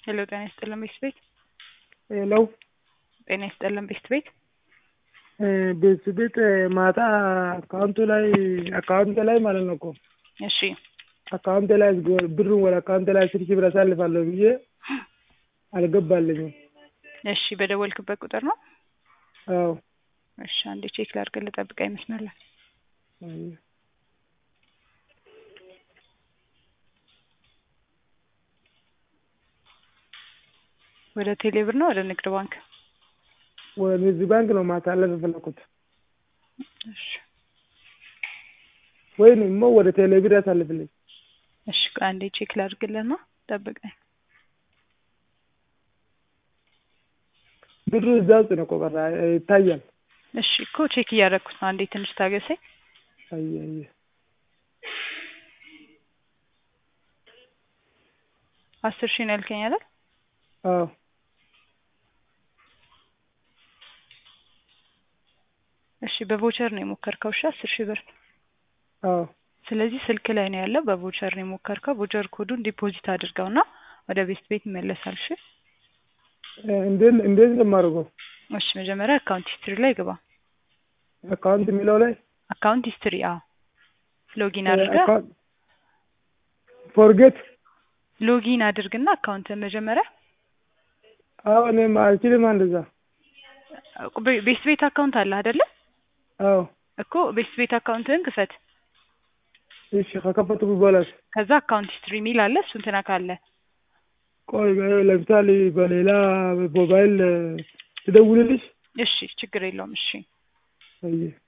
ሄሎ ጤና ይስጥልን ቤት ቤት ሄሎ ጤና ይስጥልን ቤት ቤት ቤት ቤት ማታ አካውንቱ ላይ አካውንት ላይ ማለት ነው እኮ እሺ አካውንት ላይ ብሩን ወደ አካውንት ላይ አስር ሺህ ብር አሳልፋለሁ ብዬ አልገባልኝም። እሺ በደወልክበት ቁጥር ነው? አዎ እሺ አንዴ ቼክ ላድርግልህ፣ ጠብቀኝ መስመር ላይ አየህ። ወደ ቴሌ ብር ነው ወደ ንግድ ባንክ? ወደ ንግድ ባንክ ነው ማሳለፍ የፈለኩት እሺ ወይም ደግሞ ወደ ቴሌ ብር ያሳልፍልኝ። እሺ ቆይ አንዴ ቼክ ላድርግልህና ጠብቀኝ። ብሩ እዛ ውስጥ ነው እኮ ቀረ ይታያል። እሺ እኮ ቼክ እያደረኩት ነው። አንዴ ትንሽ ታገሰኝ። አየህ አየህ አስር ሺህ ነው ያልከኝ አይደል? አዎ እሺ በቮቸር ነው የሞከርከው? እሺ አስር ሺህ ብር አዎ ስለዚህ ስልክ ላይ ነው ያለው። በቮቸር ነው የሞከርከው። ቮቸር ኮዱን ዲፖዚት አድርገውና ወደ ቤት ቤት ይመለሳል። እሺ እንዴት እንዴት ነው የማደርገው? እሺ መጀመሪያ አካውንት ሂስትሪ ላይ ግባ። አካውንት የሚለው ላይ አካውንት ሂስትሪ አዎ፣ ሎጊን አድርገህ አካውንት ፎርጌት ሎጊን አድርግና አካውንት መጀመሪያ አዎ እኔም አልችልም እንደዛ። ቤ- ቤት ቤት አካውንት አለ አይደለ? አዎ እኮ ቤት ቤት አካውንትህን ክፈት። እሺ ከከፈትኩ በኋላስ ከዛ አካውንት ሂስትሪ የሚል አለ። እሱን ትነካለህ። ቆይ ለምሳሌ በሌላ ሞባይል ትደውልልሽ? እሺ ችግር የለውም። እሺ አየህ